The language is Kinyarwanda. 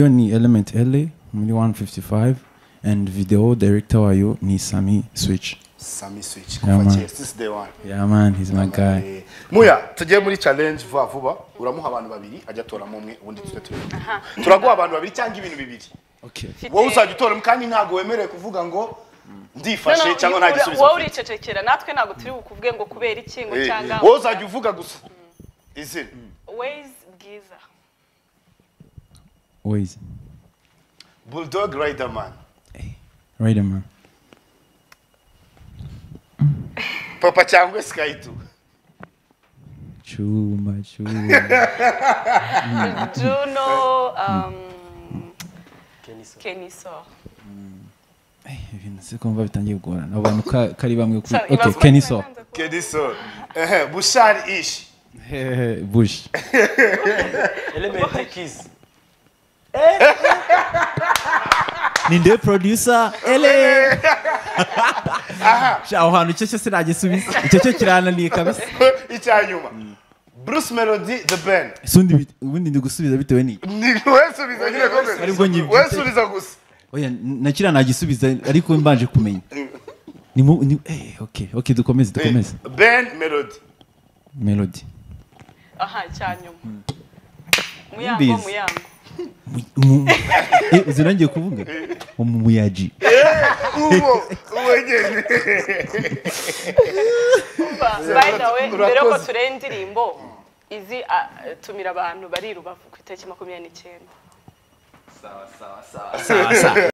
ni Element LA muri 155 and video director wayo ni Sami Switch. sami switch Yeah, kuva man. kera since day one Yeah man, he's my guy. Eh, muya tujye muri challenge vuba vuba uramuha abantu babiri ajya atoramo umwe ubundi tujya tureba turaguha abantu babiri cyangwa ibintu bibiri Okay. wowe uzajya utora kandi ntabwo wemerewe kuvuga ngo ndifashe Noneho, cyangwa ura- nta gisubizo wowe mfite. uricecekera natwe ntabwo turi bukuvuge ngo kubera iki ngo Eh, cyangwa wowe uzajya uvuga gusa izina wayizi bwiza Always. bulldog riderman Right man. papa cyangwa skayitu Chuma, chuma. juno um, keniso Eh, ibintu se kumva bitangiye kugorana. Abantu ka- kari bamwe kuri So, Okay, ibazwa- Kenny so. kedison bushari ishi Hey, Bush. Element Kiss. ninde producer ele Sha, aho hantu icyo cyo sinagisubiza icyo cyo kirananiye kabisa icya nyuma bruce melody the band Sundi bit- ubundi ndi gusubiza bitewe ni. Ni- wesubiza nyine Aribwo komeza nyibyutse. wesubiza gusa Oya nakira nagisubiza ariko mbanje kumenya. Ni mu ni eh okay, okay dukomeze dukomeze. ben melody Melody. aha cyanyuma muyango Mbizi. muyango Mu- Eh, uzirangiye kuvuga? Umuyaji. uwo uwo nyine by the way mbere yuko Urakoze. tureba indirimbo izi ah, tumira abantu bari i rubavu ku itariki makumyabiri n'icyenda